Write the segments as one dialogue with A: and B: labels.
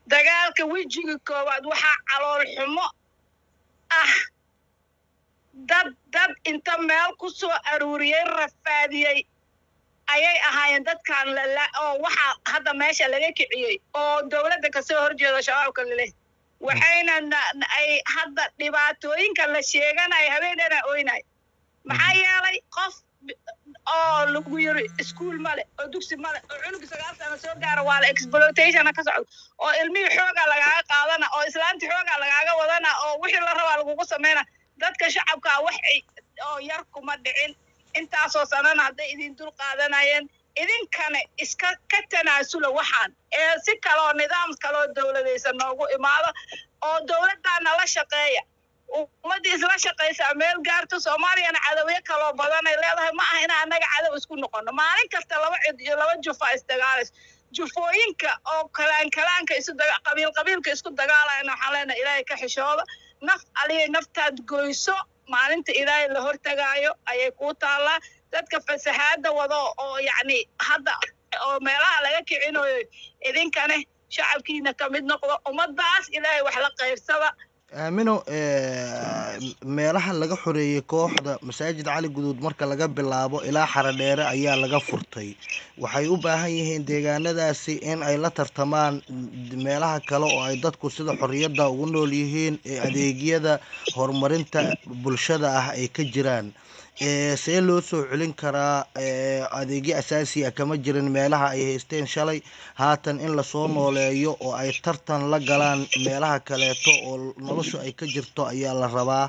A: dagaalka wejiga koowaad waxaa calool xumo ah dad dad inta meel ku soo aruuriyey rafaadiyey ayay ahaayeen dadkan lala oo waxaa hadda meesha laga kiciyey oo dowladda kasoo horjeedo shabaabka laleh waxayna ay hadda dhibaatooyinka la sheeganayo habeenana oynay maxaa yeelay qof oo lagu yiri iskuol male oo dugsi male oo cunugi sagaal sano soo gaara waa la exploitationa ka socdo oo ilmihii xoogaa lagaaga qaadana oo islaantii xoogaa lagaaga wadana oo wixii la rabaa lagugu sameyna dadka shacabkaa wax oo yar kuma dhicin intaasoo sanana hadday idin dul qaadanayeen idinkana iska ka tanaasula waxaan ee si kaloo nidaam kaloo dowladaysa noogu imaado oo dowladdaana la shaqeeya ummaddii isla shaqaysaa meel gaarto soomaaliyana cadawyo kaloo badanay leedahay ma aha inaa annaga cadow isku noqono maalin kasta laba cid iyo laba jufa isdagaalayso jufooyinka oo kalaan kalaanka isu qabiil qabiilka isku dagaalayana waxaan leenahay ilaahay ka xishooda naf aliyay naftaad goyso maalinta ilaahay la hortagaayo ayay kuu taallaa dadka fasahaada wado oo yacni hadda oo meelaha laga kicinayo idinkane shacabkiina ka mid noqdo ummaddaas ilaahay wax la qaybsada
B: aamino meelaha laga xoreeyey kooxda masaajid cali guduud marka laga bilaabo ilaa xaradheere ayaa laga furtay waxay u baahan yihiin deegaanadaasi in ay la tartamaan meelaha kale oo ay dadku sida xorriyadda ugu nool yihiin ee adeegyada horumarinta bulshada ah ay ka jiraan see loo soo celin karaa adeegyo asaasi ah kama jirin meelaha ay haysteen shalay haatan in lasoo nooleeyo oo ay tartan la galaan meelaha kaleeto oo noloshu ay ka jirto ayaa la rabaa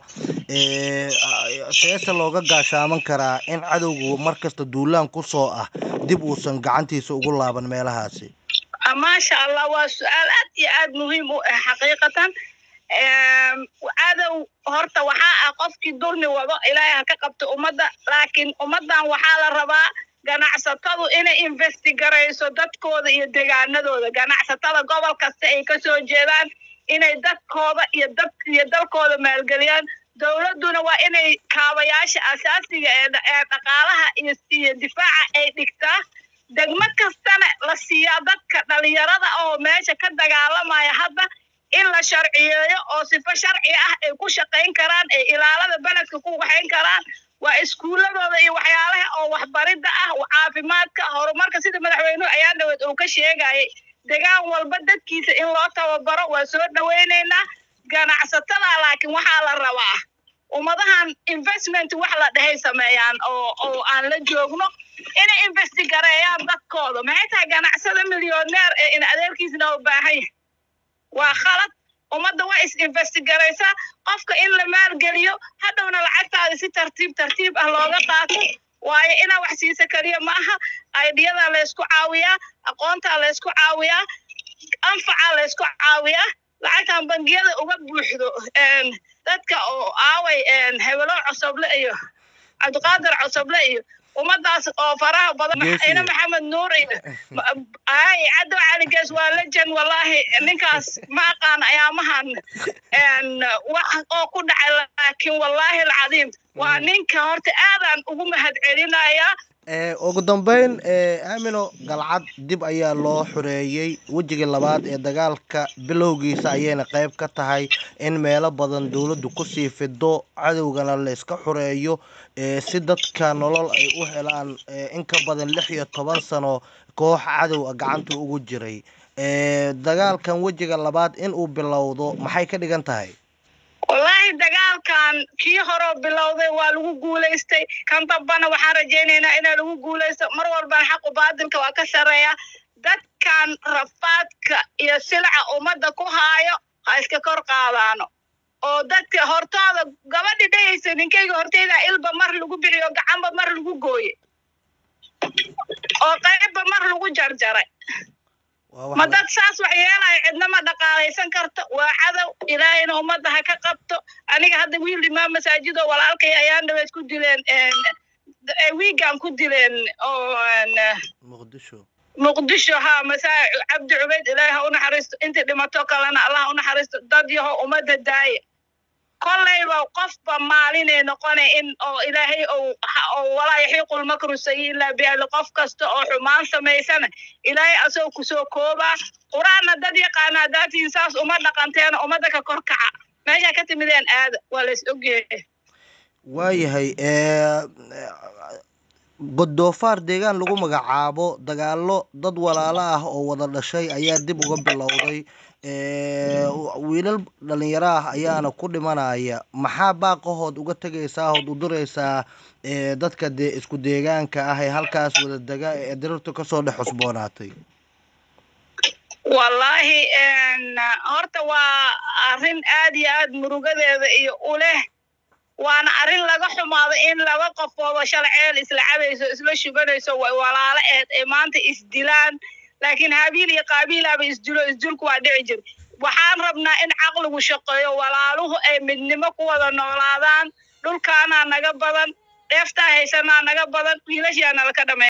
B: seese looga gaashaaman karaa in cadowgu markasta duulaan kusoo ah dib uusan gacantiisa ugu laaban meelahaasi
A: maasha allah waa su-aal aad iyo aad muhiim u ah xaqiiqatan cadow horta waxaa ah qofkii dulmi wado ilaahay ha ka qabto ummadda laakiin ummaddan waxaa la rabaa ganacsatadu inay investigarayso dadkooda iyo degaanadooda ganacsatada gobol kasta ay ka soo jeedaan inay dadkooda iyo dad iyo dalkooda maalgeliyaan dowladduna waa inay kaabayaasha asaasiga ee ee dhaqaalaha iyo iyo difaaca ay dhigtaa degmo kastana la siiyaa dadka dhalinyarada oo meesha ka dagaalamaya hadda in la sharciyeeyo oo sifo sharci ah ay ku shaqayn karaan ay ilaalada beledka ku waxayn karaan waa iskuuladooda iyo waxyaalaha oo waxbaridda ah caafimaadka horumarka sida madaxweynuhu ayaa dhaweed uu ka sheegayay degaan walba dadkiisa in loo tababaro waa soo dhawaynaynaa ganacsatada laakiin waxaa la rabaa ummadahan investment wax la dhahay sameeyaan oo oo aan la joogno inay investigareeyaan dadkooda maxay tahay ganacsada milyoneer ee in adeerkiisna u baahan yahay waa khalad ummadda waa is investigaraysaa qofka in la maalgeliyo hadhowna lacagtaada si tartiib tartiib ah looga qaato waayo inaa wax siisa keliya ma aha aidiyadaa laysku caawiyaa aqoontaa laysku caawiyaa anfacaa laysku caawiyaa lacagtan bangiyada uga buuxdo dadka oo aaway hebelo cosoble iyo cabdiqaadir cosoble iyo ummadaas oo faraha badan ina maxamed nuur iyo ay cadow caligees waa lejan wallahi ninkaas ma aqaan ayaamahan wax oo ku dhacay laakiin wallahi alcadiim waa ninka horta aadaan ugu mahad celinayaa
B: ugu dambeyn aamino galcad dib ayaa loo xoreeyey wejigii labaad ee dagaalka bilowgiisa ayayna qayb ka tahay in meelo badan dowladdu kusii fido cadowgana la iska xoreeyo si dadka nolol ay u helaan in ka badan lix iyo toban sano koox cadow a gacanta ugu jiray dagaalkan wejiga labaad in uu bilowdo maxay ka dhigan tahay
A: wallaahi dagaalkan kii horeo bilowday waa lagu guulaystay kan dambana waxaan rajaynaynaa inaa lagu guulaysto mar walbana xaqu baadilka waa ka sarreeya dadkan rafaadka iyo silca ummadda ku haayo ha iska kor qaadaano oo dadka hortooda gabadhi dhehaysa ninkayga horteyda ilba mar lagu bixiyo gacanba mar lagu gooye oo qaybba mar lagu jarjaray ma dad saas wax yeelaya cidna ma dhaqaalaysan karto waa cadow ilaahayna ummadda ha ka qabto aniga hadda wiil imaam masaajido walaalkay ayaan dhaweed ku dileen wiigan ku dileen oo
B: muqdisho
A: muqdisho ha masaa cabdi cubayd ilaahi ha u naxariisto intii dhimato kalena allah ha u naxariisto dad yaho ummadda daaya kollayba qofba maalinay noqona in oo ilaahay ou oo walaa yaxiiqul makru sayi ilaa biahli qof kasta oo xumaan samaysana ilaahay asagoo kusoo koobaa qur-aanna dad yaqaana hadaatiin saas uma dhaqanteena ummadda ka kor kaca meeshaa ka timideen aada waa la is ogyahay
B: waayahay godoofaar deegaan lagu magacaabo dagaalo dad walaalo ah oo wada dhashay ayaa dib uga bilowday wiilal dhalinyaro ah ayaana ku dhimanaya maxaa baaqahood uga tegaysaa ood u diraysaa dadka dee isku deegaanka ah ee halkaas wada dega ee dirirtu kasoo dhex cusboonaatay
A: wallaahi horta waa arrin aad iyo aad murugadeeda iyo u leh waana arrin laga xumaado in laba qofooba shala ceel isla cabayso isla shubanayso way walaalo eed ay maanta isdilaan laakiin habiil iyo qaabiilaaba isdilo isdilku waa dhici jir waxaan rabnaa in caqligu shaqeeyo walaaluhu ay midnimo ku wada noolaadaan dhulkaanaa naga badan dheeftaa haysanaa naga badan wiilashaana laka dhamay